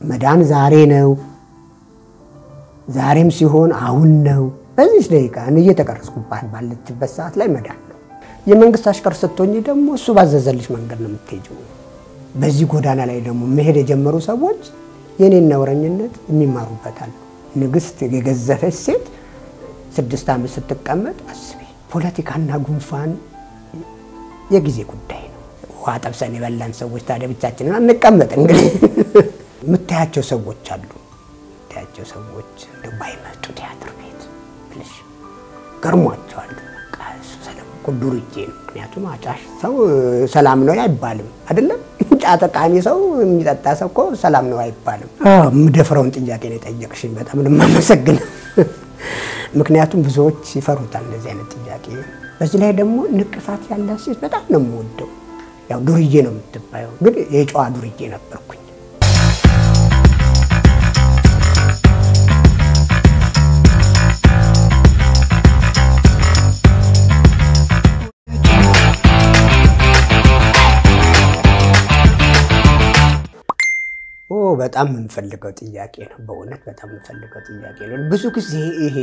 መዳን ዛሬ ነው። ዛሬም ሲሆን አሁን ነው። በዚህ ደቂቃ እየተቀረጽኩባት ባለችበት ሰዓት ላይ መዳን ነው። የመንግስት አሽከር ስትሆኝ ደግሞ እሱ ባዘዘልሽ መንገድ ነው የምትሄጂው። በዚህ ጎዳና ላይ ደግሞ መሄድ የጀመሩ ሰዎች የኔን ነውረኝነት የሚማሩበታል። ንግስት የገዘፈች ሴት ስድስት ዓመት ስትቀመጥ አስቢ። ፖለቲካና ጉንፋን የጊዜ ጉዳይ ነው። ውሃ ጠብሰን የበላን ሰዎች ታዲያ ብቻችንን አንቀመጥ። እንግዲህ የምታያቸው ሰዎች አሉ። የምታያቸው ሰዎች እንደው ባይመጡ ቲያትር ቤት ብለሽ ገርሟቸዋል። በቃ እሱ ሰላም እኮ ዱርዬ ነው። ምክንያቱም አጫሽ ሰው ሰላም ነው አይባልም አይደለም። ጫት ቃሚ ሰው የሚጠጣ ሰው እኮ ሰላም ነው አይባልም። የምደፍረውን ጥያቄ ነው የጠየቅሽኝ። በጣም ነው የማመሰግነው። ምክንያቱም ብዙዎች ይፈሩታል እንደዚህ አይነት ጥያቄ። በዚህ ላይ ደግሞ ንቅሳት ያላት ሴት በጣም ነው የምወደው። ያው ዱርዬ ነው የምትባየው፣ ግን የጨዋ ዱርዬ ነበርኩኝ። ኦ በጣም የምንፈልገው ጥያቄ ነው። በእውነት በጣም የምንፈልገው ጥያቄ ነው። ብዙ ጊዜ ይሄ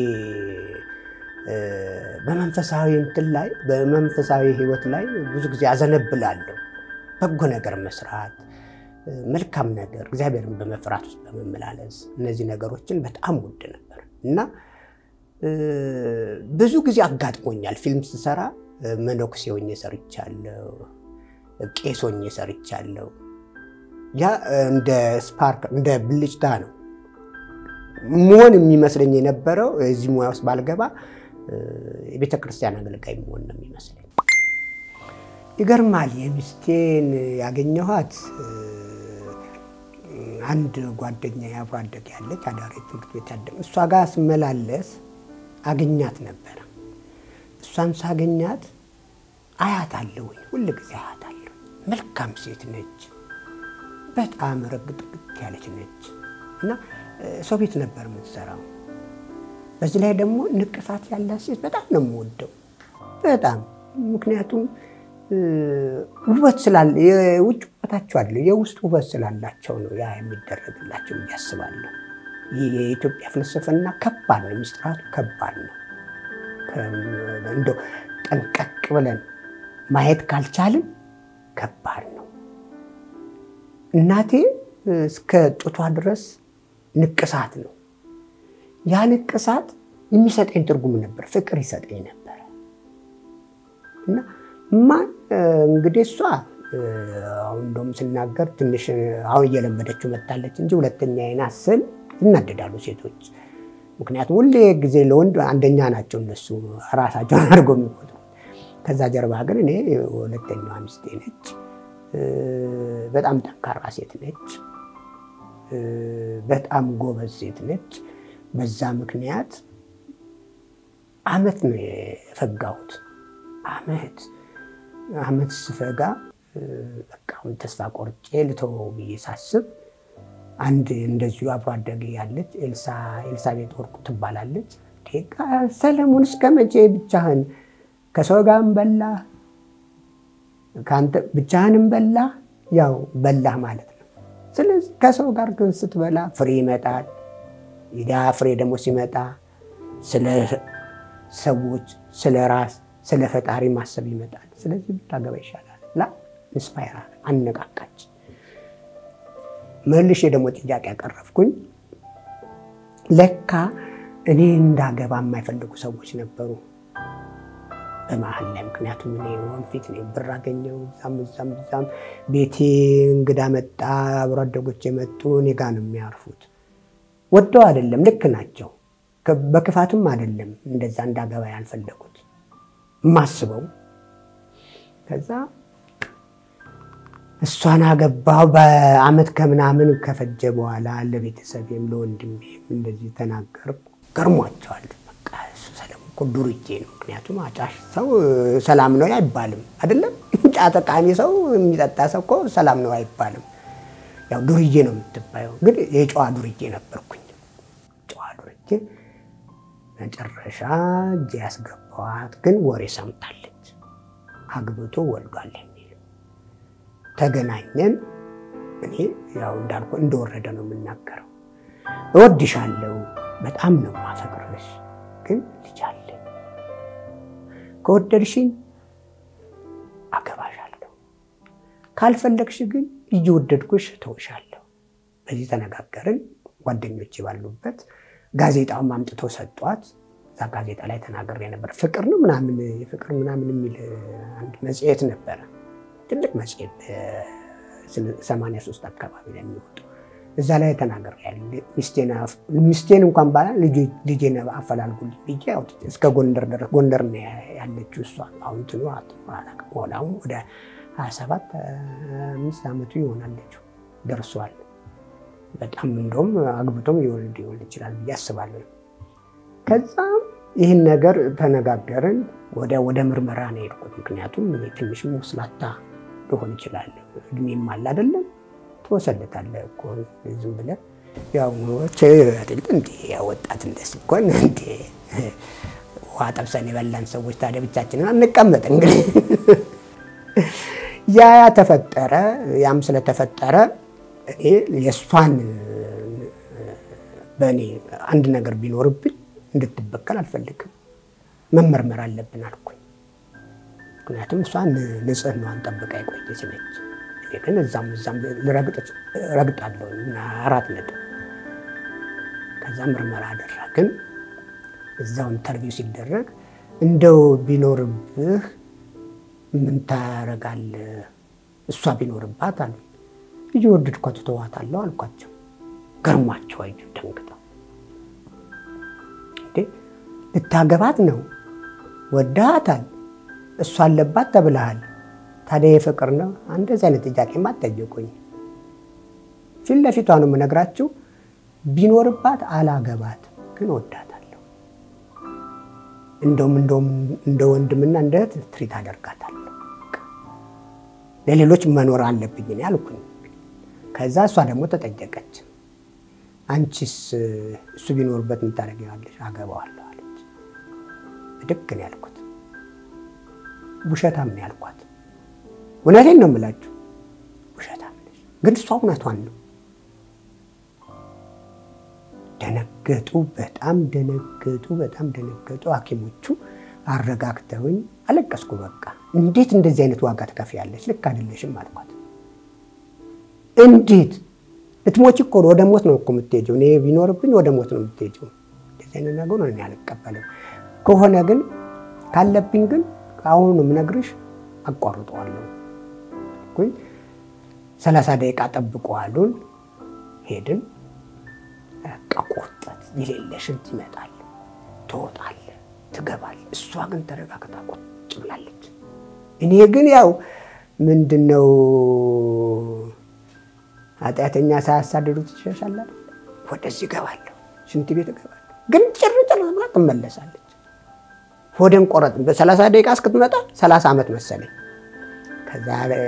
በመንፈሳዊ እንትን ላይ በመንፈሳዊ ሕይወት ላይ ብዙ ጊዜ አዘነብላለሁ። በጎ ነገር መስራት፣ መልካም ነገር፣ እግዚአብሔርን በመፍራት ውስጥ በመመላለስ እነዚህ ነገሮችን በጣም ውድ ነበር እና ብዙ ጊዜ አጋጥሞኛል። ፊልም ስሰራ መነኩሴ ሆኜ ሰርቻለሁ፣ ቄስ ሆኜ ሰርቻለሁ። ያ እንደ ስፓርክ እንደ ብልጭታ ነው መሆን የሚመስለኝ የነበረው። እዚህ ሙያ ውስጥ ባልገባ የቤተ ክርስቲያን አገልጋይ መሆን ነው የሚመስለኝ። ይገርማል። የሚስቴን ያገኘኋት አንድ ጓደኛ የአብሮ አደግ ያለች አዳሪ ትምህርት ቤት ያደ እሷ ጋር ስመላለስ አገኛት ነበረ። እሷን ሳገኛት አያት አለሁኝ፣ ሁል ጊዜ አያት አለሁ። መልካም ሴት ነች። በጣም ረግጥግጥ ያለች ነች እና ሰው ቤት ነበር የምትሰራው። በዚህ ላይ ደግሞ ንቅሳት ያላት ሴት በጣም ነው የምወደው፣ በጣም ምክንያቱም ውበት ስላለ የውጭ ውበታቸው አለ የውስጥ ውበት ስላላቸው ነው ያ የሚደረግላቸው ብዬ አስባለሁ። ይህ የኢትዮጵያ ፍልስፍና ከባድ ነው፣ ምስጢራቱ ከባድ ነው። እንደው ጠንቀቅ ብለን ማየት ካልቻልን ከባድ ነው። እናቴ እስከ ጡቷ ድረስ ንቅሳት ነው። ያ ንቅሳት የሚሰጠኝ ትርጉም ነበር፣ ፍቅር ይሰጠኝ ነበረ እና ማን እንግዲህ እሷ አሁን እንደውም ስናገር ትንሽ አሁን እየለመደችው መታለች እንጂ ሁለተኛ አይነት ስል ይናደዳሉ ሴቶች። ምክንያቱም ሁሌ ጊዜ ለወንድ አንደኛ ናቸው እነሱ ራሳቸውን አድርገው የሚቆጥሩ። ከዛ ጀርባ ግን እኔ ሁለተኛዋ ሚስቴ ነች። በጣም ጠንካራ ሴት ነች። በጣም ጎበዝ ሴት ነች። በዛ ምክንያት አመት ነው የፈጋሁት። አመት አመት ስፈጋ በቃ አሁን ተስፋ ቆርጬ ልተወው ብዬ ሳስብ አንድ እንደዚሁ አብሮ አደጌ ያለች ኤልሳቤጥ ወርቁ ትባላለች። ሰለሞን እስከ መቼ ብቻህን ከሰው ጋርም በላህ ከአንተ ብቻህንም በላህ ያው በላህ ማለት ነው። ስለዚህ ከሰው ጋር ግን ስትበላ ፍሬ ይመጣል። ያ ፍሬ ደግሞ ሲመጣ ስለ ሰዎች፣ ስለ ራስ፣ ስለ ፈጣሪ ማሰብ ይመጣል። ስለዚህ ብታገባ ይሻላል ላ ኢንስፓየር አነቃቃች። መልሼ ደግሞ ጥያቄ ያቀረብኩኝ ለካ እኔ እንዳገባ የማይፈልጉ ሰዎች ነበሩ በመሀል ላይ ምክንያቱም እኔ ወንፊት እኔ ብር አገኘው እዛም እዛም እዛም ቤቴ እንግዳ መጣ፣ አብሮ አደጎች የመጡ እኔ ጋ ነው የሚያርፉት። ወደው አይደለም ልክ ናቸው፣ በክፋትም አይደለም እንደዛ እንዳገባ ያልፈለጉት የማስበው። ከዛ እሷን አገባሁ። በአመት ከምናምን ከፈጀ በኋላ ለቤተሰቤም ለወንድሜም እንደዚህ ተናገርኩ። ገርሟቸዋል። በቃ እሱ ሰለሞን እኮ ዱርዬ ነው። ምክንያቱም አጫሽ ሰው ሰላም ነው አይባልም አይደለም። ጫት ቃሚ ሰው የሚጠጣ ሰው እኮ ሰላም ነው አይባልም። ያው ዱርዬ ነው የምትባየው። ግን የጨዋ ዱርዬ ነበርኩኝ። ጨዋ ዱርዬ መጨረሻ እጄ ያስገባዋት ግን ወሬ ሰምታለች። አግብቶ ወልዷል የሚል ተገናኘን። እኔ ያው እንዳልኩ እንደወረደ ነው የምናገረው። እወድሻለሁ፣ በጣም ነው ማፈቅርሽ፣ ግን ልጅ አለ። ከወደድሽኝ አገባሻለሁ፣ ካልፈለግሽ ግን እየወደድኩሽ ተውሻለሁ። በዚህ ተነጋገርን። ጓደኞች ባሉበት ጋዜጣውን አምጥተው ሰጧት። እዛ ጋዜጣ ላይ ተናግሬ ነበር። ፍቅር ነው ምናምን የፍቅር ምናምን የሚል አንድ መጽሔት ነበረ፣ ትልቅ መጽሔት ሰማንያ ሶስት አካባቢ ላይ የሚወጡ እዛ ላይ ተናገር ያለ ሚስቴን እንኳን ባላ ልጄን አፈላልጉልኝ ብዬ እስከ ጎንደር ድረስ ጎንደር ነው ያለችው እሷ። አሁን ትኑ ሆነ አሁን ወደ ሀያ ሰባት አምስት ዓመቱ ይሆናለችው ደርሷል። በጣም እንደውም አግብቶም ይወልድ ይወልድ ይችላል ብዬ አስባለሁ። ከዛም ይህን ነገር ተነጋገርን። ወደ ወደ ምርመራ ነው የሄድኩት። ምክንያቱም ትንሽ ወስላታ ሊሆን ይችላል እድሜም አለ አይደለም ትወሰልታለህ እኮ ዝም ብለህ ያው እንደ ወጣት እንደስ እኮን እንደ ውሃ ጠብሰን የበላን ሰዎች ታዲያ ብቻችንን አንቀመጥ። እንግዲህ ያ ያ ተፈጠረ። ያም ስለተፈጠረ እኔ የእሷን በእኔ አንድ ነገር ቢኖርብኝ እንድትበቀል አልፈልግም። መመርመር አለብን አልኩኝ። ምክንያቱም እሷ ንጽህናዋን ጠብቃ የቆየች ነች። እኔ ግን እዛም እዛም ረግጣለሁ አራት ነጥብ። ከዛ ምርመራ አደረግን። እዛው ኢንተርቪው ሲደረግ እንደው ቢኖርብህ ምን ታረጋለህ? እሷ ቢኖርባት አሉ እየወደድኳት ተዋታለሁ አልኳቸው። ገርሟቸው አዩ ደንግጠው። እንዴ ልታገባት ነው ወዳሃታል፣ እሷ አለባት ተብለሃል። ታዲያ የፍቅር ነው? እንደዚህ አይነት ጥያቄማ አትጠይቁኝ። ፊት ለፊቷ ነው የምነግራችሁ። ቢኖርባት አላገባት፣ ግን ወዳታለሁ። እንደውም እንደውም እንደ ወንድምና እንደ እህት ትሪት አደርጋታለሁ። ለሌሎች መኖር አለብኝ እኔ አልኩኝ። ከዛ እሷ ደግሞ ተጠየቀች። አንቺስ እሱ ቢኖርበት ምን ታደርጊዋለሽ? አገባዋለሁ አለች። ብድግ ነው ያልኩት። ውሸታም ነው ያልኳት። እውነቴን ነው የምላችሁ፣ ውሸታም ነች። ግን እሷ እውነቷን ነው። ደነገጡ፣ በጣም ደነገጡ፣ በጣም ደነገጡ። ሐኪሞቹ አረጋግተውኝ አለቀስኩ። በቃ እንዴት እንደዚህ አይነት ዋጋ ትከፍያለች? ልክ አይደለሽም አልኳት። እንዴት ልትሞች እኮ ወደ ሞት ነው እኮ የምትሄጂው። እኔ ቢኖርብኝ ወደ ሞት ነው የምትሄጂው። እንደዚህ አይነት ነገር ነው እኔ አልቀበልም። ከሆነ ግን ካለብኝ ግን አሁኑ ነው የምነግርሽ፣ አቋርጠዋለሁ። ሰላሳ ደቂቃ ጠብቁ አሉን። ሄድን። በቃ ቆጠት የሌለ ሽንት ይመጣል፣ ትወጣለ፣ ትገባል። እሷ ግን ተረጋግታ ቁጭ ብላለች። እኔ ግን ያው ምንድን ነው ኃጢአተኛ ሳያሳድዱት ይሸሻል። ወደዚህ እገባለሁ፣ ሽንት ቤት እገባለሁ። ግን ጭር ጭር ብላ ትመለሳለች። ሆዴን ቆረጥ በሰላሳ ደቂቃ እስክትመጣ ሰላሳ ዓመት መሰለኝ። ከዛ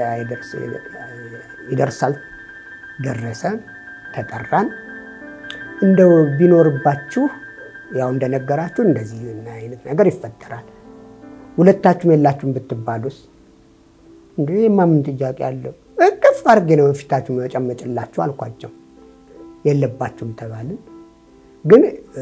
ይደርሳል። ደረሰ፣ ተጠራን። እንደው ቢኖርባችሁ ያው እንደነገራችሁ እንደዚህ አይነት ነገር ይፈጠራል። ሁለታችሁም የላችሁም ብትባሉስ? እንግዲህ የማምን ጥያቄ አለው። እቅፍ አድርጌ ነው ፊታችሁ መጨመጭላችሁ አልኳቸው። የለባችሁም ተባልን። ግን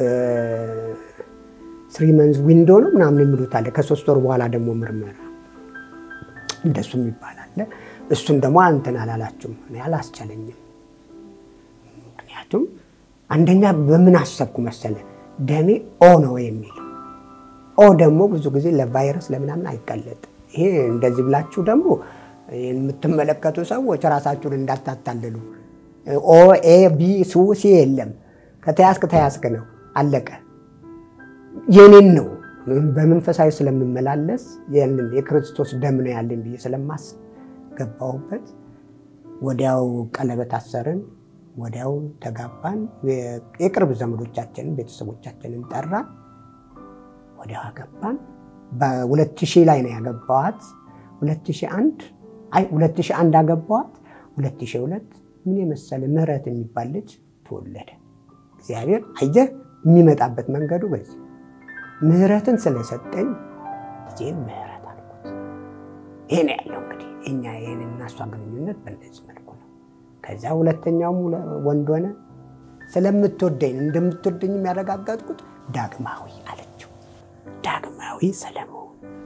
ስሪ መንዝ ዊንዶ ነው ምናምን የሚሉት አለ። ከሶስት ወር በኋላ ደግሞ ምርመራ እንደሱ የሚባል አለ። እሱን ደግሞ እንትን አላላችሁም። እኔ አላስቻለኝም። ምክንያቱም አንደኛ በምን አሰብኩ መሰለ ደሜ ኦ ነው የሚል ኦ ደግሞ ብዙ ጊዜ ለቫይረስ ለምናምን አይቀለጥም። ይሄ እንደዚህ ብላችሁ ደግሞ የምትመለከቱ ሰዎች ራሳችሁን እንዳታታልሉ። ኦ ኤ ቢ ሱ ሲ የለም። ከተያዝክ ተያዝክ ነው፣ አለቀ። የኔን ነው በመንፈሳዊ ስለምመላለስ ያንን የክርስቶስ ደም ነው ያለኝ ብዬ ስለማስብ ገባሁበት። ወዲያው ቀለበት አሰርን፣ ወዲያው ተጋባን። የቅርብ ዘመዶቻችንን ቤተሰቦቻችንን ጠራን፣ ወዲያው አገባን። በሁለት ሺህ ላይ ነው ያገባዋት። ሁለት ሺህ አንድ አይ ሁለት ሺህ አንድ አገባዋት። ሁለት ሺህ ሁለት ምን የመሰለ ምህረት የሚባል ልጅ ተወለደ። እግዚአብሔር አየህ የሚመጣበት መንገዱ በዚህ ምህረትን ስለሰጠኝ ጊዜ ምህረት አልኩት። ይሄ ነው ያለው እንግዲህ እኛ ይህንና እሷ ግንኙነት በእንደዚህ መልኩ ነው። ከዛ ሁለተኛውም ወንድ ሆነ። ስለምትወደኝ እንደምትወደኝ የሚያረጋገጥኩት ዳግማዊ አለችው። ዳግማዊ ሰለሞን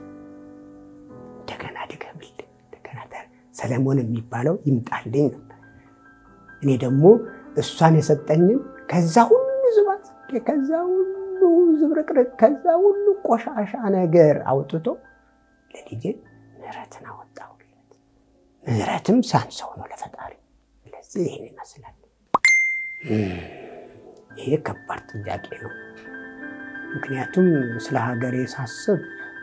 እንደገና ድገምልኝ፣ እንደገና ሰለሞን የሚባለው ይምጣልኝ ነበር። እኔ ደግሞ እሷን የሰጠኝን ከዛ ሁሉ ዝባት፣ ከዛ ሁሉ ዝብርቅርቅ፣ ከዛ ሁሉ ቆሻሻ ነገር አውጥቶ ለልጄ ምሕረትን አወጣሁለት። ምሕረትም ሳንሰው ነው ለፈጣሪ። ስለዚህ ይህን ይመስላል። ይሄ ከባድ ጥያቄ ነው። ምክንያቱም ስለ ሀገሬ ሳስብ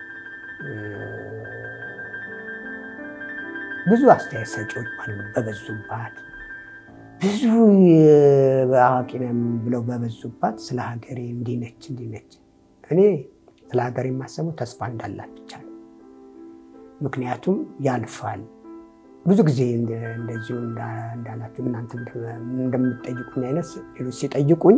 ብዙ አስተያየት ሰጪዎች በበዙባት ብዙ አዋቂ ነን ብለው በበዙባት ስለ ሀገሬ እንዲህ ነች እንዲህ ነች። እኔ ስለ ሀገሬ የማሰበው ተስፋ እንዳላት ብቻ ነው። ምክንያቱም ያልፋል። ብዙ ጊዜ እንደዚሁ እንዳላችሁ እናንተ እንደምትጠይቁኝ አይነት ሌሎች ሲጠይቁኝ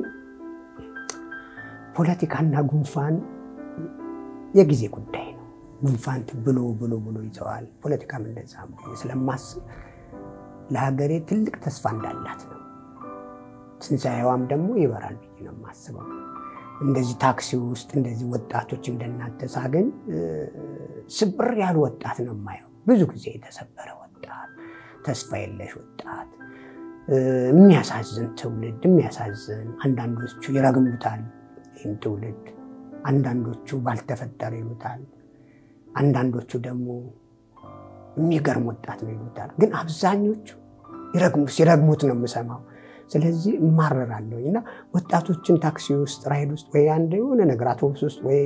ፖለቲካና ጉንፋን የጊዜ ጉዳይ ነው። ጉንፋን ብሎ ብሎ ብሎ ይዘዋል። ፖለቲካም እንደዛ ስለማስብ ለሀገሬ ትልቅ ተስፋ እንዳላት ነው። ትንሣኤዋም ደግሞ ይበራል ብዬ ነው የማስበው። እንደዚህ ታክሲ ውስጥ እንደዚህ ወጣቶች እንደናንተ ሳገኝ ስብር ያሉ ወጣት ነው የማየው። ብዙ ጊዜ የተሰበረ ወጣት፣ ተስፋ የለሽ ወጣት፣ የሚያሳዝን ትውልድ፣ የሚያሳዝን አንዳንዶቹ ይረግሙታል ይህን ትውልድ፣ አንዳንዶቹ ባልተፈጠረ ይሉታል፣ አንዳንዶቹ ደግሞ የሚገርም ወጣት ነው ይሉታል። ግን አብዛኞቹ ሲረግሙት ነው የምሰማው። ስለዚህ እማረራለሁ እና ወጣቶችን ታክሲ ውስጥ ራይድ ውስጥ ወይ አንድ የሆነ ነገር አውቶቡስ ውስጥ ወይ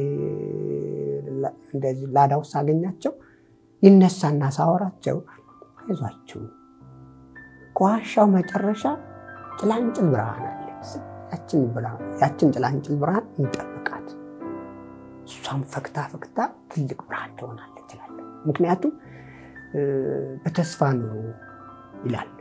እንደዚህ ላዳ ውስጥ ሳገኛቸው ይነሳና ሳወራቸው አይዟችሁ ከዋሻው መጨረሻ ጭላንጭል ብርሃን አለ። ያችን ጭላንጭል ብርሃን እንጠብቃት፣ እሷም ፈክታ ፈክታ ትልቅ ብርሃን ትሆናለች እላለሁ። ምክንያቱም በተስፋ ኑሩ ይላል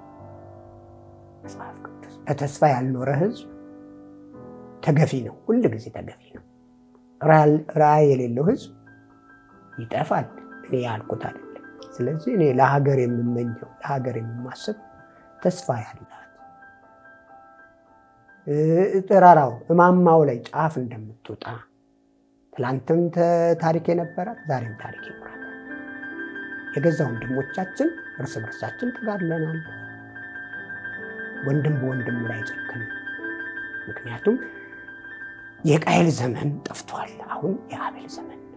መጽሐፍ ቅዱስ። በተስፋ ያልኖረ ሕዝብ ተገፊ ነው፣ ሁል ጊዜ ተገፊ ነው። ራዕይ የሌለው ሕዝብ ይጠፋል። እኔ ያልኩት አይደለም። ስለዚህ እኔ ለሀገር የምመኘው ለሀገር የማስብ ተስፋ ያላት ጥራራው እማማው ላይ ጫፍ እንደምትወጣ ትላንትም ታሪክ የነበራት ዛሬም ታሪክ ይኖራል። የገዛ ወንድሞቻችን እርስ በርሳችን ተጋድለናል። ወንድም በወንድሙ ላይ ጨክን። ምክንያቱም የቃየል ዘመን ጠፍቷል። አሁን የአቤል ዘመን ነው።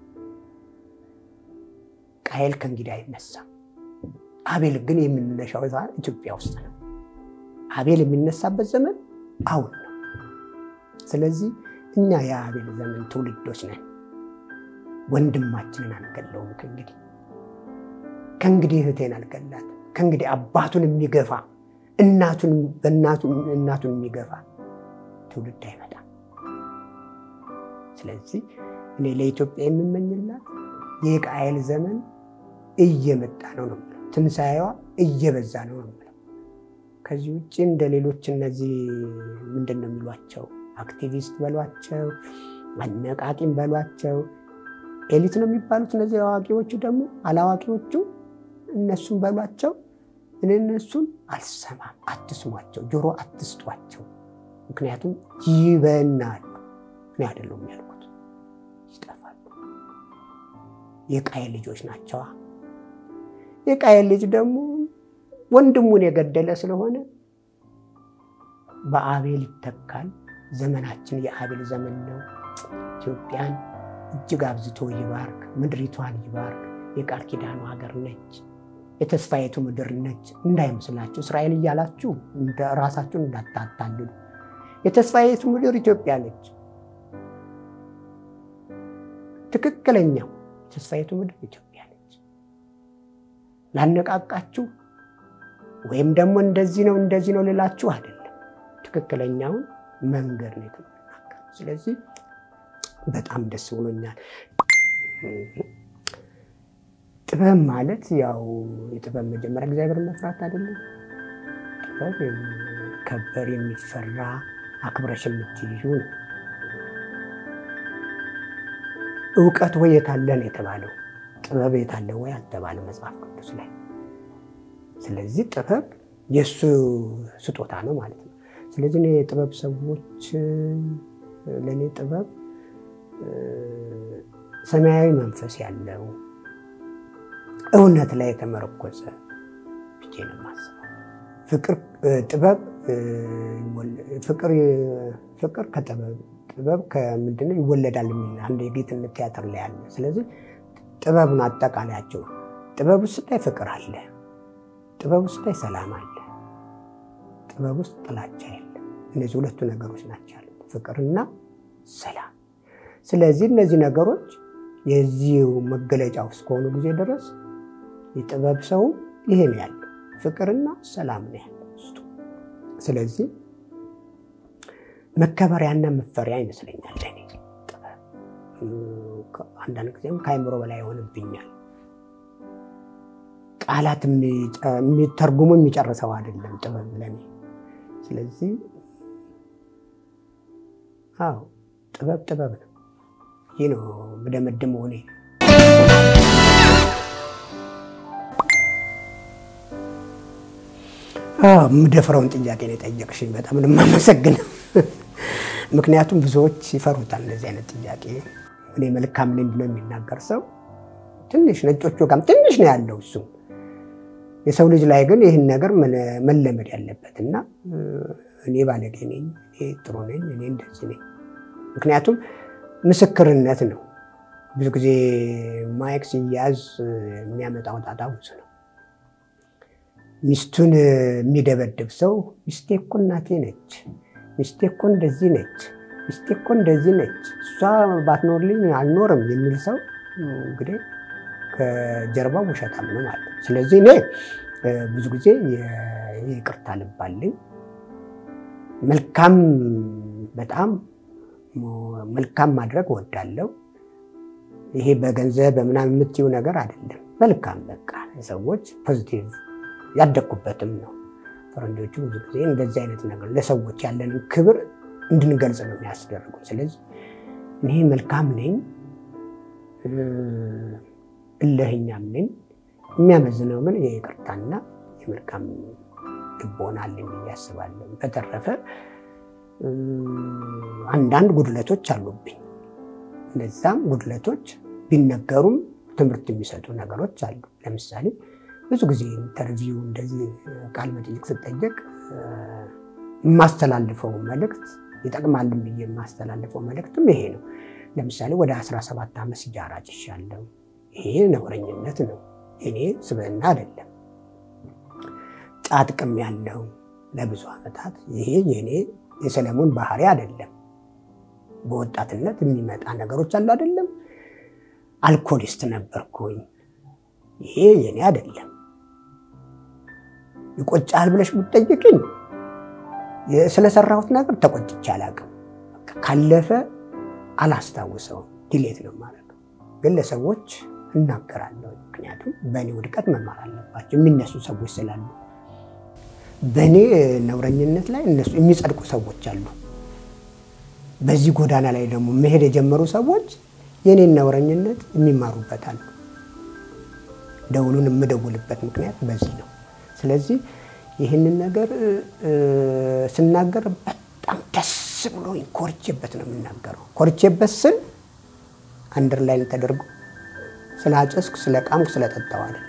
ቃየል ከእንግዲህ አይነሳም። አቤል ግን የምንነሻው ኢትዮጵያ ውስጥ ነው። አቤል የሚነሳበት ዘመን አሁን ነው። ስለዚህ እኛ የአቤል ዘመን ትውልዶች ነን። ወንድማችንን አንገለውም። ከእንግዲህ ከእንግዲህ እህቴን አልገላት። ከእንግዲህ አባቱን የሚገፋ እናቱን እናቱን የሚገፋ ትውልድ አይመጣም። ስለዚህ እኔ ለኢትዮጵያ የምመኝላት የቃየል ዘመን እየመጣ ነው ነው የምለው። ትንሣኤዋ እየበዛ ነው ነው የምለው። ከዚህ ውጭ እንደ ሌሎች እነዚህ ምንድን ነው የሚሏቸው አክቲቪስት በሏቸው፣ አነቃቂም በሏቸው፣ ኤሊት ነው የሚባሉት እነዚህ አዋቂዎቹ ደግሞ አላዋቂዎቹ እነሱም በሏቸው። እኔ እነሱን አልሰማም። አትስሟቸው፣ ጆሮ አትስጧቸው። ምክንያቱም ይበናሉ። እኔ አይደለሁም ያልኩት፣ ይጠፋሉ። የቃየል ልጆች ናቸዋ። የቃየል ልጅ ደግሞ ወንድሙን የገደለ ስለሆነ በአቤል ይተካል። ዘመናችን የአቤል ዘመን ነው። ኢትዮጵያን እጅግ አብዝቶ ይባርክ፣ ምድሪቷን ይባርክ። የቃል ኪዳኑ ሀገር ነች፣ የተስፋይቱ ምድር ነች። እንዳይመስላችሁ እስራኤል እያላችሁ ራሳችሁን እንዳታታልሉ። የተስፋይቱ ምድር ኢትዮጵያ ነች። ትክክለኛው የተስፋይቱ ምድር ኢትዮጵያ ነች። ላነቃቃችሁ ወይም ደግሞ እንደዚህ ነው እንደዚህ ነው ልላችሁ አይደለም። ትክክለኛውን መንገድ ነው የተናገረው። ስለዚህ በጣም ደስ ብሎኛል። ጥበብ ማለት ያው የጥበብ መጀመሪያ እግዚአብሔር መፍራት አይደለም። ጥበብ የሚከበር የሚፈራ አክብረሽ የምትይዙ ነው። እውቀት ወይ የታለ ነው የተባለው፣ ጥበብ የታለ ወይ አልተባለ መጽሐፍ ቅዱስ ላይ። ስለዚህ ጥበብ የእሱ ስጦታ ነው ማለት ነው። ስለዚህ እኔ የጥበብ ሰዎች ለእኔ ጥበብ ሰማያዊ መንፈስ ያለው እውነት ላይ የተመረኮዘ ብዬ ነው የማስበው። ፍቅር ጥበብ ፍቅር ከጥበብ ጥበብ ከምንድነው ይወለዳል የሚል አንድ የጌትነት ቲያትር ላይ አለ። ስለዚህ ጥበቡን አጠቃላያቸው ጥበብ ውስጥ ላይ ፍቅር አለ፣ ጥበብ ውስጥ ላይ ሰላም አለ፣ ጥበብ ውስጥ ጥላቻ የለ። እነዚህ ሁለቱ ነገሮች ናቸው ያሉት ፍቅርና ሰላም። ስለዚህ እነዚህ ነገሮች የዚሁ መገለጫ ውስጥ ከሆኑ ጊዜ ድረስ የጥበብ ሰው ይሄ ነው ያለው፣ ፍቅርና ሰላም ነው ያለው ውስጡ። ስለዚህ መከበሪያና መፈሪያ ይመስለኛል ለእኔ ጥበብ። አንዳንድ ጊዜም ከአይምሮ በላይ ይሆንብኛል። ቃላት የሚተርጉሙ የሚጨርሰው አይደለም ጥበብ ለእኔ። ስለዚህ አዎ ጥበብ ጥበብ ነው። ይህ ነው ብደመድመው እኔ። የምደፍረውን ጥያቄ ነው የጠየቅሽኝ። በጣም ነው የማመሰግነው። ምክንያቱም ብዙዎች ይፈሩታል እንደዚህ አይነት ጥያቄ። እኔ መልካም ነኝ ብሎ የሚናገር ሰው ትንሽ ነጮቹ ጋርም ትንሽ ነው ያለው እሱ። የሰው ልጅ ላይ ግን ይህን ነገር መለመድ ያለበት እና እኔ ባለጌ ነኝ፣ እኔ ጥሩ ነኝ፣ እኔ እንደዚህ ነኝ። ምክንያቱም ምስክርነት ነው። ብዙ ጊዜ ማይክ ሲያዝ የሚያመጣው ጣጣ ብዙ ነው። ሚስቱን የሚደበድብ ሰው ሚስቴ እኮ እናቴ ነች፣ ሚስቴ እኮ እንደዚህ ነች፣ ሚስቴ እኮ እንደዚህ ነች፣ እሷ ባትኖርልኝ አልኖርም የሚል ሰው እንግዲህ ከጀርባው ውሸታም ነው ማለት ነው። ስለዚህ እኔ ብዙ ጊዜ ይቅርታ ልብ አለኝ። መልካም በጣም መልካም ማድረግ እወዳለሁ። ይሄ በገንዘብ በምናምን የምትይው ነገር አይደለም። መልካም በቃ ሰዎች ፖዚቲቭ ያደግኩበትም ነው። ፈረንጆቹ ብዙ ጊዜ እንደዚህ አይነት ነገር ለሰዎች ያለንን ክብር እንድንገልጽ ነው የሚያስደርጉ። ስለዚህ እኔ መልካም ነኝ፣ እልህኛም ነኝ። የሚያመዝነው ግን የይቅርታና የመልካም ልቦና አለኝ ብዬ አስባለሁ። በተረፈ አንዳንድ ጉድለቶች አሉብኝ። እነዛም ጉድለቶች ቢነገሩም ትምህርት የሚሰጡ ነገሮች አሉ። ለምሳሌ ብዙ ጊዜ ኢንተርቪው እንደዚህ ቃለ መጠይቅ ስጠየቅ የማስተላልፈው መልእክት ይጠቅማልን ብዬ የማስተላልፈው መልእክትም ይሄ ነው። ለምሳሌ ወደ 17 ዓመት ሲጃራ ጭሻለሁ። ይሄ ነውረኝነት ነው፣ እኔ ስብዕና አይደለም። ጫት ቅም ያለው ለብዙ ዓመታት ይሄ የኔ የሰለሞን ባህሪ አይደለም። በወጣትነት የሚመጣ ነገሮች አሉ አይደለም። አልኮሊስት ነበርኩኝ። ይሄ የኔ አይደለም። ይቆጫል ብለሽ ብትጠይቅኝ ስለሰራሁት ነገር ተቆጭቼ አላውቅም። ካለፈ አላስታውሰውም፣ ዲሌት ነው ማለት ነው። ግን ለሰዎች እናገራለሁ። ምክንያቱም በእኔ ውድቀት መማር አለባቸው የሚነሱ ሰዎች ስላሉ በእኔ ነውረኝነት ላይ እነሱ የሚጸድቁ ሰዎች አሉ። በዚህ ጎዳና ላይ ደግሞ መሄድ የጀመሩ ሰዎች የኔን ነውረኝነት የሚማሩበት አሉ። ደውሉን የምደውልበት ምክንያት በዚህ ነው። ስለዚህ ይህንን ነገር ስናገር በጣም ደስ ብሎኝ ኮርቼበት ነው የምናገረው። ኮርቼበት ስል አንደርላይን ተደርጎ ስላጨስኩ፣ ስለቃምኩ፣ ስለጠጣው አይደለም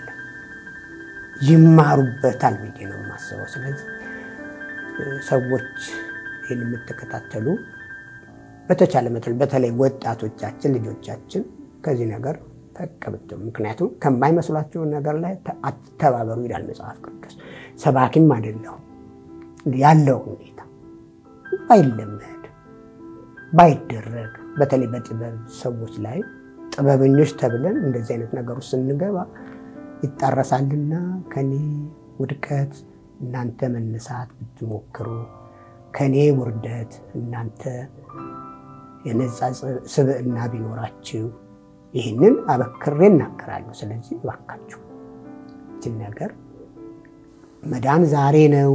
ይማሩበታል ብዬ ነው የማስበው። ስለዚህ ሰዎች ይህን የምትከታተሉ በተቻለ መጠን በተለይ ወጣቶቻችን ልጆቻችን ከዚህ ነገር ፈቅ ብትሉ፣ ምክንያቱም ከማይመስሏቸው ነገር ላይ አትተባበሩ ይላል መጽሐፍ ቅዱስ። ሰባኪም አይደለሁም። ያለው ሁኔታ ባይለመድ ባይደረግ፣ በተለይ በጥበብ ሰዎች ላይ ጥበበኞች ተብለን እንደዚህ አይነት ነገር ውስጥ ስንገባ ይጣረሳልና ከኔ ውድቀት እናንተ መነሳት ብትሞክሩ ከኔ ውርደት እናንተ የነጻ ስብዕና ቢኖራችሁ ይህንን አበክሬ እናገራለሁ። ስለዚህ እባካችሁ ይህችን ነገር መዳን ዛሬ ነው፣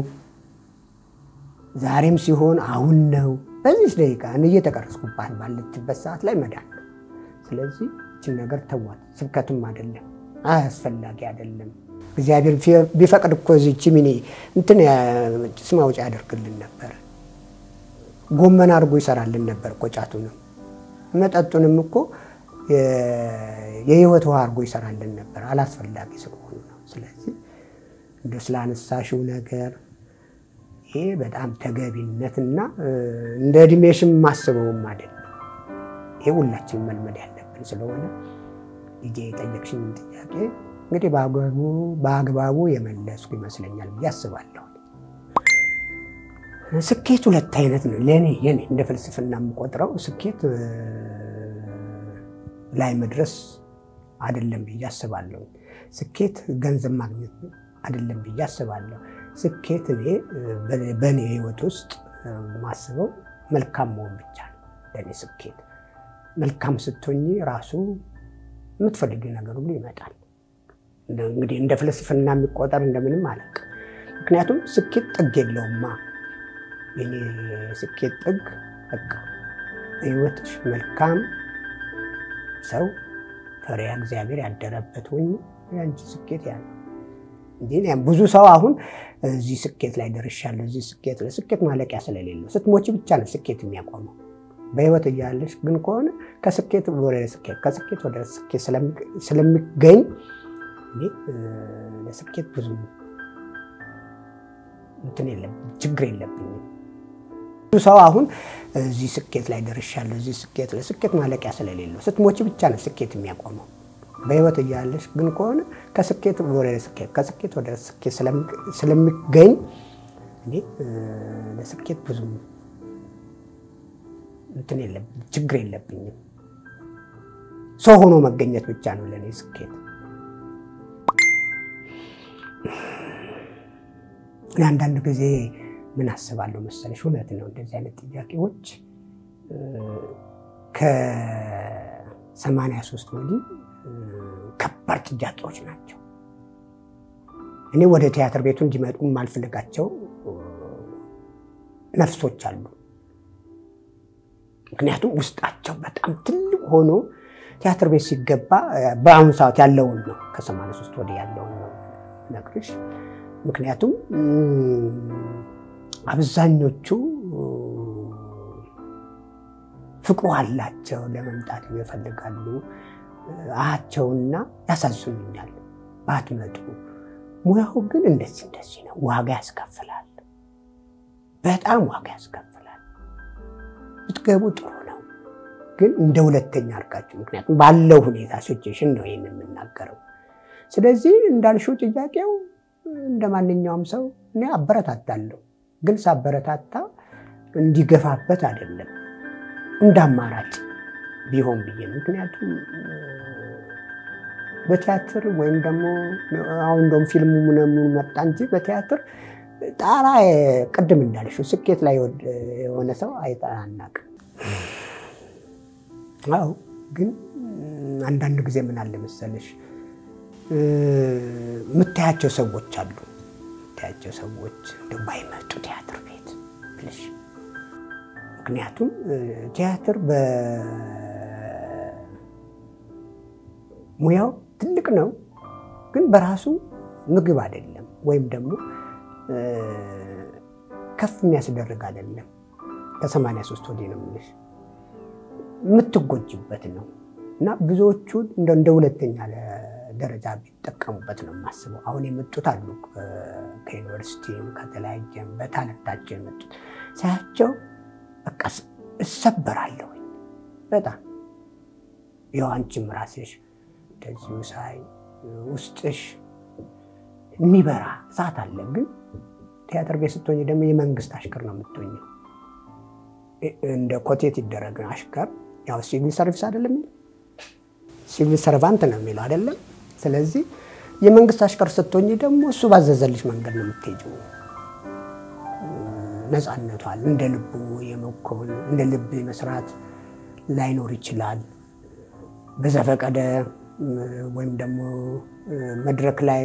ዛሬም ሲሆን አሁን ነው። በዚህ ደቂቃ እኔ እየተቀረጽኩባት ባለችበት ሰዓት ላይ መዳን ነው። ስለዚህ ይህችን ነገር ተዋት። ስብከትም አይደለም፣ አያስፈላጊ አይደለም። እግዚአብሔር ቢፈቅድ እኮ እዚች ሚኒ እንትን ጭስ ማውጫ ያደርግልን ነበር። ጎመን አድርጎ ይሰራልን ነበር እኮ ጫቱንም መጠጡንም እኮ የህይወት ውሃ አድርጎ ይሰራልን ነበር። አላስፈላጊ ስለሆኑ ነው። ስለዚህ እንደ ስላነሳሽው ነገር ይሄ በጣም ተገቢነትና እንደ እድሜሽም ማስበውም አይደለም። ይሄ ሁላችን መልመድ ያለብን ስለሆነ ልጄ የጠየቅሽኝ ጥያቄ እንግዲህ በአግባቡ የመለስኩ ይመስለኛል ብዬ አስባለሁ። ስኬት ሁለት አይነት ነው ለእኔ የኔ እንደ ፍልስፍና የምቆጥረው ስኬት ላይ መድረስ አይደለም ብዬ አስባለሁ። ስኬት ገንዘብ ማግኘት አይደለም ብዬ አስባለሁ። ስኬት እኔ በእኔ ህይወት ውስጥ ማስበው መልካም መሆን ብቻ ነው ለእኔ ስኬት። መልካም ስትሆኝ ራሱ የምትፈልጊው ነገር ሁሉ ይመጣል። እንግዲህ እንደ ፍልስፍና የሚቆጠር እንደምንም አለቅ። ምክንያቱም ስኬት ጥግ የለውማ። የኔ ስኬት ጥግ በቃ ህይወትሽ መልካም ሰው ፈሪሃ እግዚአብሔር ያደረበት ሆኝ የአንቺ ስኬት ያለ እንጂ ብዙ ሰው አሁን እዚህ ስኬት ላይ ደርሻለሁ፣ እዚህ ስኬት ላይ ስኬት ማለቂያ ስለሌለው ስትሞች ብቻ ነው ስኬት የሚያቆመው። በህይወት እያለሽ ግን ከሆነ ከስኬት ወደ ስኬት ከስኬት ወደ ስኬት ስለሚገኝ ለስኬት ብዙ እንትን የለብኝ ችግር የለብኝም። ብዙ ሰው አሁን እዚህ ስኬት ላይ ደርሻለሁ፣ እዚህ ስኬት ላይ ስኬት ማለቂያ ስለሌለው ስትሞች ብቻ ነው ስኬት የሚያቆመው። በህይወት እያለሽ ግን ከሆነ ከስኬት ወደ ስኬት ከስኬት ወደ ስኬት ስለሚገኝ ለስኬት ብዙ እንትን የለብኝ ችግር የለብኝም። ሰው ሆኖ መገኘት ብቻ ነው ለእኔ ስኬት። አንዳንድ ጊዜ ምን አስባለሁ መሰለሽ፣ እውነት ነው እንደዚህ አይነት ጥያቄዎች ከሰማንያ ሶስት ወዲህ ከባድ ጥያቄዎች ናቸው። እኔ ወደ ቲያትር ቤቱ እንዲመጡ የማልፈልጋቸው ነፍሶች አሉ። ምክንያቱም ውስጣቸው በጣም ትልቅ ሆኖ ቲያትር ቤት ሲገባ በአሁኑ ሰዓት ያለውን ነው ከሰማንያ ሶስት ወዲህ ያለውን ነው ነግርሽ። ምክንያቱም አብዛኞቹ ፍቅሩ አላቸው፣ ለመምጣት ይፈልጋሉ አቸውና ያሳዝኑኛል። ባትመጡ ሙያው ግን እንደዚህ እንደዚህ ነው፣ ዋጋ ያስከፍላል፣ በጣም ዋጋ ያስከፍላል። ብትገቡ ጥሩ ነው፣ ግን እንደ ሁለተኛ አድርጋችሁ ምክንያቱም ባለው ሁኔታ ሲቹዌሽን ነው ይህን የምናገረው። ስለዚህ እንዳልሽው ጥያቄው እንደ ማንኛውም ሰው እኔ አበረታታለሁ፣ ግን ሳበረታታ እንዲገፋበት አይደለም እንደ አማራጭ ቢሆን ብዬ ምክንያቱም በቲያትር ወይም ደግሞ አሁን እንደውም ፊልሙ ምናምኑ መጣ እንጂ በቲያትር ጣራ ቅድም እንዳልሽው ስኬት ላይ የሆነ ሰው አይጠናናቅም። አዎ ግን አንዳንድ ጊዜ ምን አለ መሰለሽ የምታያቸው ሰዎች አሉ። የምታያቸው ሰዎች እንደው ባይመጡ ቲያትር ቤት ብለሽ ምክንያቱም ቲያትር በሙያው ትልቅ ነው፣ ግን በራሱ ምግብ አይደለም፣ ወይም ደግሞ ከፍ የሚያስደርግ አይደለም። ከሰማንያ ሶስት ወዲህ ነው የምልሽ የምትጎጅበት ነው እና ብዙዎቹ እንደ ሁለተኛ ደረጃ ቢጠቀሙበት ነው የማስበው። አሁን የመጡት አሉ ከዩኒቨርሲቲም ከተለያየም በታለንታቸው የመጡት ሳያቸው በቃ እሰበራለሁ በጣም ያው አንቺም ራስሽ እንደዚሁ ሳይ ውስጥሽ የሚበራ እሳት አለ። ግን ቲያትር ቤት ስትሆኝ ደግሞ የመንግስት አሽከር ነው የምትሆኘው። እንደ ኮቴት ይደረግ አሽከር ያው ሲቪል ሰርቪስ አይደለም የሚለው ሲቪል ሰርቫንት ነው የሚለው አይደለም። ስለዚህ የመንግስት አሽከር ስትሆኝ ደግሞ እሱ ባዘዘልሽ መንገድ ነው የምትሄጂው። ነፃነቷል እንደ ልቡ የመኮን እንደ ልብ መስራት ላይኖር ይችላል። በዘፈቀደ ወይም ደግሞ መድረክ ላይ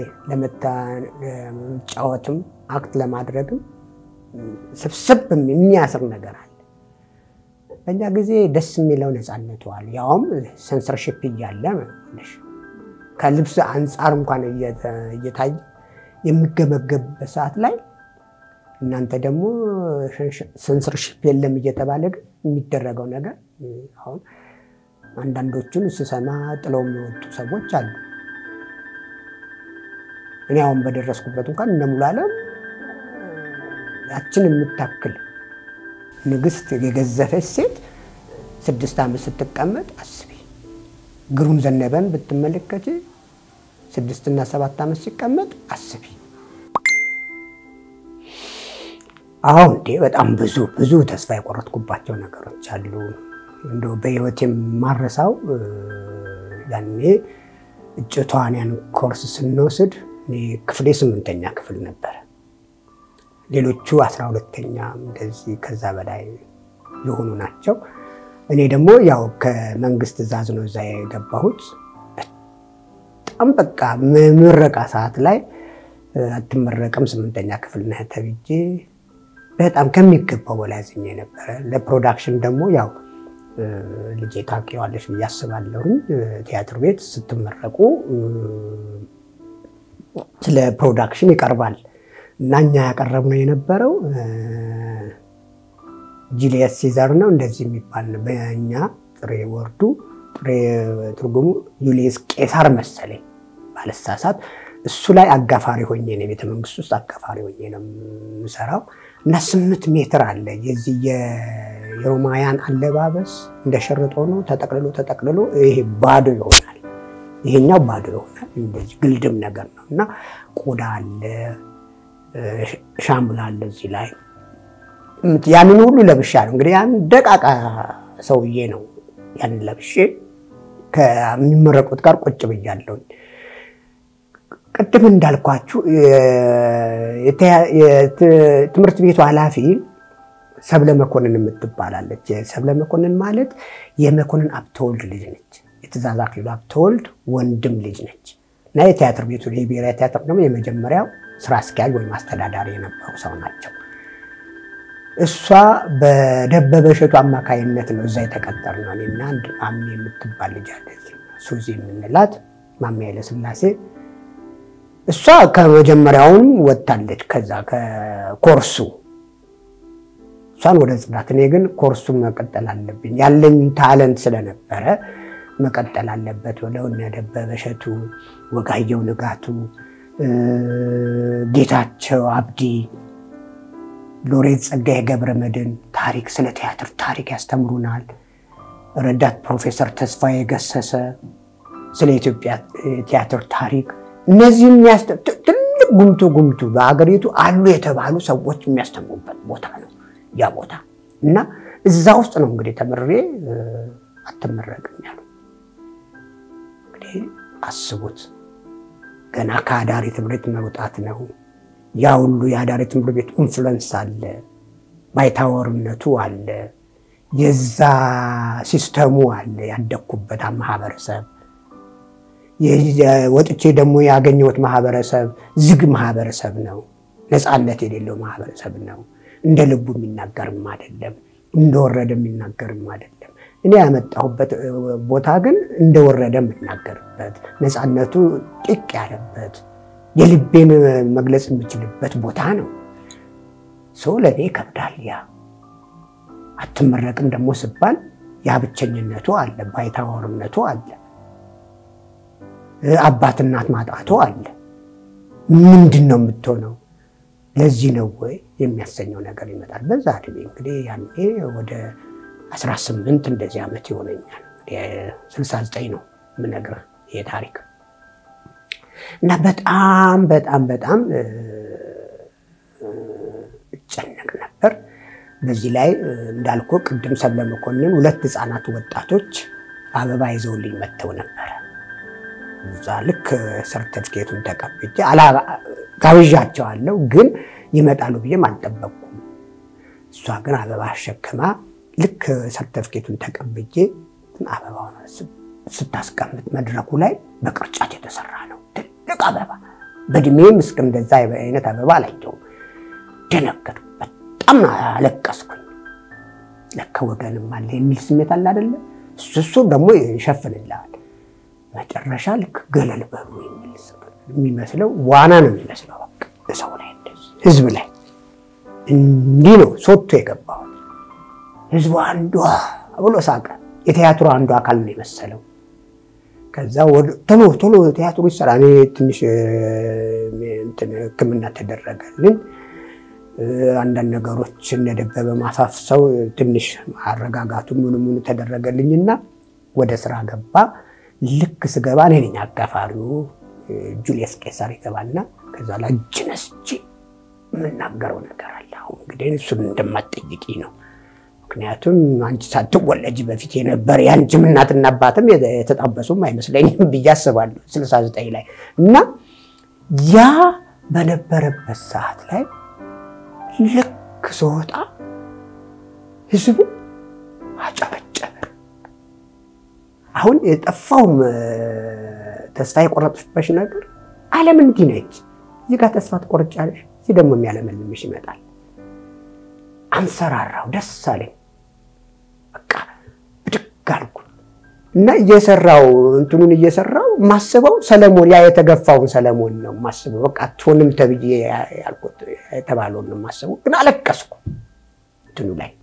ለመጫወትም አክት ለማድረግም ስብስብ የሚያስር ነገር አለ። በእኛ ጊዜ ደስ የሚለው ነፃነቷል፣ ያውም ሰንሰርሽፕ እያለ ከልብስ አንጻር እንኳን እየታየ የሚገመገብበት ሰዓት ላይ እናንተ ደግሞ ሰንሰርሽፕ የለም እየተባለ ግን የሚደረገው ነገር አሁን አንዳንዶቹን ስሰማ ጥለው የሚወጡ ሰዎች አሉ። እኔ አሁን በደረስኩበት እንኳን እነ ሙሉ ዓለም ያችን የምታክል ንግስት የገዘፈች ሴት ስድስት ዓመት ስትቀመጥ አስቢ። ግሩም ዘነበን ብትመለከች ስድስትና ሰባት ዓመት ሲቀመጥ አስቢ። አሁን እንዴ በጣም ብዙ ብዙ ተስፋ የቆረጥኩባቸው ነገሮች አሉ። እንደው በህይወት የማረሳው ያኔ እጩ ተዋንያን ኮርስ ስንወስድ ክፍሌ ስምንተኛ ክፍል ነበረ። ሌሎቹ አስራ ሁለተኛ እንደዚህ ከዛ በላይ የሆኑ ናቸው። እኔ ደግሞ ያው ከመንግስት ትዕዛዝ ነው እዛ የገባሁት። በጣም በቃ ምረቃ ሰዓት ላይ አትመረቅም ስምንተኛ ክፍል ነህ ተብዬ በጣም ከሚገባው በላይ አዝኜ ነበረ። ለፕሮዳክሽን ደግሞ ያው ልጄ ታውቂዋለሽ ብዬ አስባለሁኝ። ቲያትር ቤት ስትመረቁ ስለ ፕሮዳክሽን ይቀርባል እና እኛ ያቀረብነው የነበረው ጁሊየስ ሲዘር ነው እንደዚህ የሚባል ነው። በእኛ ጥሬ ወርዱ ጥሬ ትርጉሙ ዩሊየስ ቄሳር መሰለኝ ባለሳሳት። እሱ ላይ አጋፋሪ ሆኜ ነው ቤተ መንግስት ውስጥ አጋፋሪ ሆኜ ነው የምሰራው እና ስምንት ሜትር አለ የዚህ የሮማውያን አለባበስ እንደ ሸርጥ ሆኖ ተጠቅልሎ ተጠቅልሎ ይሄ ባዶ ይሆናል። ይሄኛው ባዶ ይሆናል። እንደዚህ ግልድም ነገር ነው እና ቆዳ አለ፣ ሻምላ አለ እዚህ ላይ ያንን ሁሉ ለብሻለሁ። እንግዲህ ያን ደቃቃ ሰውዬ ነው ያንን ለብሼ ከሚመረቁት ጋር ቁጭ ብያለሁኝ። ቅድም እንዳልኳችሁ ትምህርት ቤቱ ኃላፊ ሰብለ መኮንን የምትባላለች። ሰብለ መኮንን ማለት የመኮንን አብተወልድ ልጅ ነች። የትእዛዝ አክሊሉ አብተወልድ ወንድም ልጅ ነች እና የቲያትር ቤቱ የብሔራዊ ቲያትር ደግሞ የመጀመሪያው ስራ አስኪያጅ ወይም አስተዳዳሪ የነበሩ ሰው ናቸው። እሷ በደበበ እሸቱ አማካይነት ነው እዛ የተቀጠርነው። እኔና አንድ ማሜ የምትባል ልጅ አለች፣ ሱዚ የምንላት ማሜ ኃይለሥላሴ እሷ ከመጀመሪያውንም ወጥታለች። ከዛ ከኮርሱ እሷን ወደ ጽዳት፣ እኔ ግን ኮርሱን መቀጠል አለብኝ ያለኝ ታለንት ስለነበረ መቀጠል አለበት ብለው እነ ደበበ እሸቱ፣ ወጋየሁ ንጋቱ፣ ጌታቸው አብዲ፣ ሎሬት ጸጋዬ ገብረ መድኅን ታሪክ ስለ ቲያትር ታሪክ ያስተምሩናል። ረዳት ፕሮፌሰር ተስፋዬ ገሰሰ ስለ ኢትዮጵያ ቲያትር ታሪክ እነዚህ ትልቅ ጉምቱ ጉምቱ በሀገሪቱ አሉ የተባሉ ሰዎች የሚያስተምሩበት ቦታ ነው ያ ቦታ እና እዛ ውስጥ ነው እንግዲህ ተምሬ አትመረቅም ያሉ። እንግዲህ አስቡት ገና ከአዳሪ ትምህርት መውጣት ነው። ያ ሁሉ የአዳሪ ትምህርት ቤት ኢንፍሉዌንስ አለ፣ ባይታወርነቱ አለ፣ የዛ ሲስተሙ አለ፣ ያደግኩበት ማህበረሰብ ወጥቼ ደግሞ ያገኘሁት ማህበረሰብ ዝግ ማህበረሰብ ነው። ነፃነት የሌለው ማህበረሰብ ነው። እንደ ልቡ የሚናገርም አይደለም፣ እንደወረደ የሚናገርም አይደለም። እኔ ያመጣሁበት ቦታ ግን እንደወረደ የምናገርበት ነፃነቱ ጢቅ ያለበት የልቤን መግለጽ የምችልበት ቦታ ነው። ሰው ለእኔ ይከብዳል። ያ አትመረቅም ደግሞ ስባል ያ ብቸኝነቱ አለ፣ ባይታወርነቱ አለ አባት እናት ማጣቱ አለ። ምንድን ነው የምትሆነው? ለዚህ ነው ወይ የሚያሰኘው ነገር ይመጣል። በዛ እድሜ እንግዲህ ያኔ ወደ 18 እንደዚህ ዓመት ይሆነኛል። 69 ነው የምነግርህ ይሄ ታሪክ እና በጣም በጣም በጣም እጨነቅ ነበር። በዚህ ላይ እንዳልኩ ቅድም ሰብለ መኮንን ሁለት ህፃናት ወጣቶች አበባ ይዘውልኝ መጥተው ነበረ እዛ ልክ ሰርተፍኬቱን ተቀብቼ ጋብዣቸዋለሁ፣ ግን ይመጣሉ ብዬም አልጠበቅኩም። እሷ ግን አበባ አሸክማ ልክ ሰርተፍኬቱን ተቀብቼ አበባውን ስታስቀምጥ መድረኩ ላይ በቅርጫት የተሰራ ነው ትልቅ አበባ። በእድሜም እስከ እንደዛ አይነት አበባ አላየሁም። ደነገጥኩ፣ በጣም አለቀስኩኝ። ለካ ወገንም አለ የሚል ስሜት አለ አይደለ? እሱ ደግሞ ይሸፍንልሃል። መጨረሻ ልክ ገለል በሉ የሚመስለው ዋና ነው የሚመስለው። በቃ ሰው ላይ እንደዚህ ህዝብ ላይ እንዲህ ነው ሶቶ የገባው። ህዝቡ አንዷ ብሎ ሳቀ። የቲያትሩ አንዱ አካል ነው የመሰለው። ከዛ ቶሎ ቶሎ ቲያትሩ ይሰራ። እኔ ትንሽ ሕክምና ተደረገልን። አንዳንድ ነገሮች እነደበበ ማሳፍሰው ትንሽ አረጋጋቱ ምኑ ምኑ ተደረገልኝና ወደ ስራ ገባ። ልክ ስገባ እኔ ነኝ አጋፋሪው። ጁልየስ ቄሳር ይገባና ከዛ ላይ እጅ ነስቼ የምናገረው ነገር አለ። አሁን እንግዲህ እሱን እንደማትጠይቂ ነው ምክንያቱም አንቺ ሳትወለጅ በፊት የነበረ የአንቺም እናትና አባትም የተጣበሱም አይመስለኝም ብዬ አስባለሁ። ስልሳ ዘጠኝ ላይ እና ያ በነበረበት ሰዓት ላይ ልክ ስወጣ ህዝቡ አጨበጨበ። አሁን የጠፋውም ተስፋ የቆረጥሽበት ነገር ዓለም እንዲህ ነች። እዚህ ጋር ተስፋ ትቆርጫለሽ፣ እዚህ ደግሞ የሚያለመልምሽ ይመጣል። አንሰራራው፣ ደስ አለኝ። በቃ ብድግ አልኩ እና እየሰራው እንትኑን እየሰራው ማስበው ሰለሞን ያ የተገፋውን ሰለሞን ነው ማስበው። በቃ አትሆንም ተብዬ ያልኩት የተባለውን ነው ማስበው። ግን አለቀስኩ እንትኑ ላይ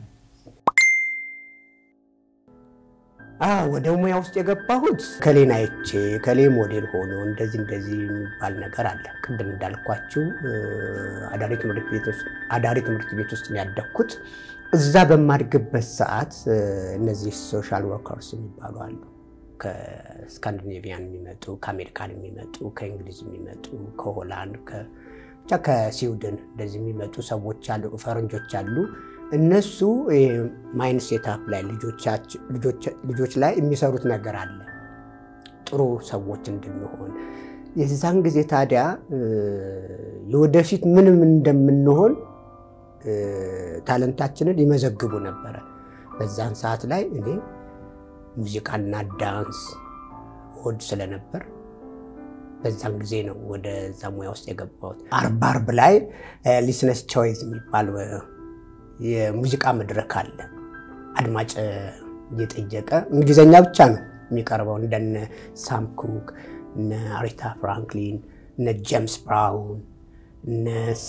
ወደ ሙያ ውስጥ የገባሁት ከሌን አይቼ ከሌ ሞዴል ሆኖ እንደዚህ እንደዚህ የሚባል ነገር አለ። ቅድም እንዳልኳችሁ አዳሪ ትምህርት ቤት ውስጥ ነው ያደግኩት። እዛ በማድግበት ሰዓት እነዚህ ሶሻል ወርከርስ የሚባሉ አሉ። ከስካንዲኔቪያን የሚመጡ ከአሜሪካን የሚመጡ ከእንግሊዝ የሚመጡ ከሆላንድ ብቻ ከስዊድን እንደዚህ የሚመጡ ሰዎች አሉ፣ ፈረንጆች አሉ። እነሱ ማይንድ ሴታፕ ላይ ልጆች ላይ የሚሰሩት ነገር አለ፣ ጥሩ ሰዎች እንድንሆን። የዛን ጊዜ ታዲያ የወደፊት ምንም እንደምንሆን ታለንታችንን ይመዘግቡ ነበረ። በዛን ሰዓት ላይ እኔ ሙዚቃና ዳንስ ወድ ስለነበር በዛን ጊዜ ነው ወደዛ ሙያ ውስጥ የገባሁት። አርብ አርብ ላይ ሊስነስ ቾይዝ የሚባል የሙዚቃ መድረክ አለ። አድማጭ እየጠየቀ እንግሊዝኛ ብቻ ነው የሚቀርበው። እንደነ ሳም ኩክ፣ እነ አሪታ ፍራንክሊን፣ እነ ጄምስ ብራውን፣ እነ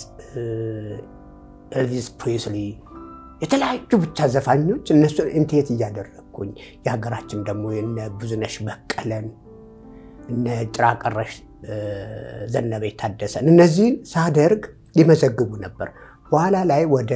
ኤልቪስ ፕሪስሊ የተለያዩ ብቻ ዘፋኞች እነሱ ኢንቴት እያደረግኩኝ የሀገራችን ደግሞ እነ ብዙነሽ በቀለን እነ ጭራቀረሽ ዘነበች ታደሰን እነዚህን ሳደርግ ይመዘግቡ ነበር። በኋላ ላይ ወደ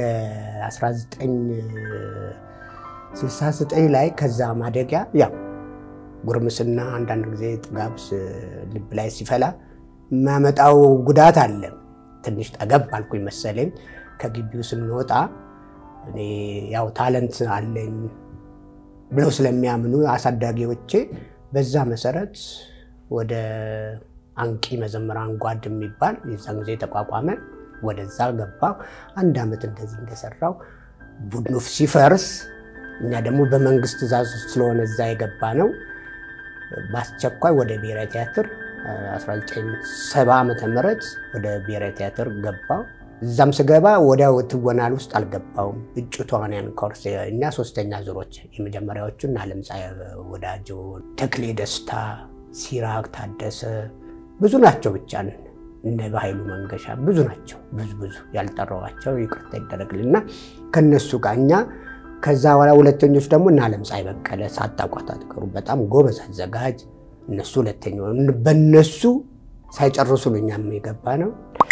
1969 ላይ ከዛ ማደጊያ ያው ጉርምስና አንዳንድ ጊዜ ጥጋብ ልብ ላይ ሲፈላ የሚያመጣው ጉዳት አለ። ትንሽ ጠገብ አልኩኝ መሰለኝ። ከግቢው ስንወጣ እኔ ያው ታለንት አለኝ ብለው ስለሚያምኑ አሳዳጊዎቼ በዛ መሰረት ወደ አንቂ መዘምራን ጓድ የሚባል የዛን ጊዜ ተቋቋመ። ወደዛ ገባ። አንድ ዓመት እንደዚህ እንደሰራው ቡድኑ ሲፈርስ እኛ ደግሞ በመንግስት ትእዛዝ ስለሆነ እዛ የገባ ነው። በአስቸኳይ ወደ ብሔራዊ ቲያትር 1970 ዓመተ ምህረት ወደ ብሔራዊ ቲያትር ገባ። እዛም ስገባ ወዲያው ትወናል ውስጥ አልገባውም። እጩ ተዋንያን ኮርስ እኛ ሶስተኛ ዙሮች የመጀመሪያዎቹ እና ዓለምፀሐይ ወዳጆ፣ ተክሌ ደስታ፣ ሲራክ ታደሰ ብዙ ናቸው። ብቻ እነ በኃይሉ መንገሻ ብዙ ናቸው። ብዙ ብዙ ያልጠራዋቸው ይቅርታ ይደረግልና ከነሱ ጋር እኛ ከዛ በኋላ ሁለተኞች ደግሞ እና ዓለምፀሐይ በቀለ ሳታቋት አትቀሩም። በጣም ጎበዝ አዘጋጅ እነሱ ሁለተኛው በእነሱ ሳይጨርሱ ነው እኛም የገባ ነው።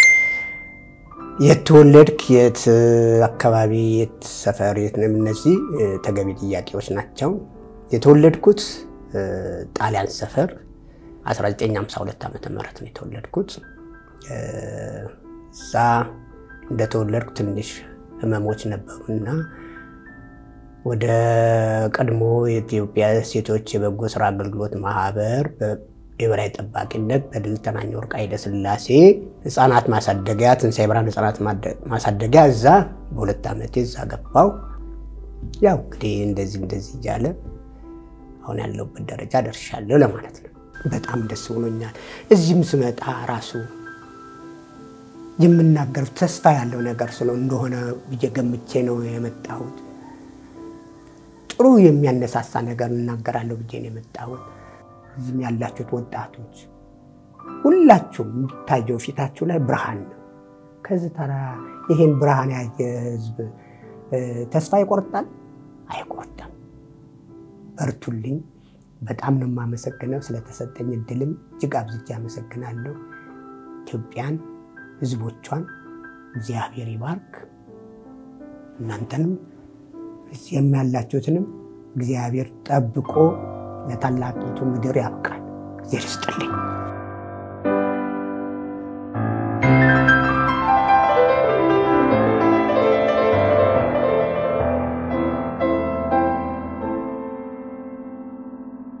የተወለድክ የት አካባቢ የት ሰፈር የት ነው? እነዚህ ተገቢ ጥያቄዎች ናቸው። የተወለድኩት ጣሊያን ሰፈር 1952 ዓመተ ምህረት ነው የተወለድኩት። እዛ እንደተወለድኩ ትንሽ ህመሞች ነበሩና ወደ ቀድሞ የኢትዮጵያ ሴቶች የበጎ ስራ አገልግሎት ማህበር የበላይ ጠባቂነት በድል ተናኘ ወርቅ ኃይለ ሥላሴ ህፃናት ማሳደጊያ ትንሣኤ ብርሃን ህፃናት ማሳደጊያ እዛ በሁለት ዓመቴ እዛ ገባው። ያው እንግዲህ እንደዚህ እንደዚህ እያለ አሁን ያለሁበት ደረጃ ደርሻለሁ ለማለት ነው። በጣም ደስ ብሎኛል። እዚህም ስመጣ ራሱ የምናገር ተስፋ ያለው ነገር ስለ እንደሆነ ብዬ ገምቼ ነው የመጣሁት። ጥሩ የሚያነሳሳ ነገር እናገራለሁ ብዬ ነው የመጣሁት። እዚህም ያላችሁት ወጣቶች ሁላችሁም የሚታየው ፊታችሁ ላይ ብርሃን ነው። ከዚህ ተራ ይሄን ብርሃን ያየ ህዝብ ተስፋ ይቆርጣል? አይቆርጥም። በርቱልኝ። በጣም ነው የማመሰግነው። ስለተሰጠኝ እድልም እጅግ አብዝቼ አመሰግናለሁ። ኢትዮጵያን፣ ህዝቦቿን እግዚአብሔር ይባርክ። እናንተንም እዚህም ያላችሁትንም እግዚአብሔር ጠብቆ ለታላቂቱ ምድር ያብቃል። እግዚአብሔር ይስጥልኝ።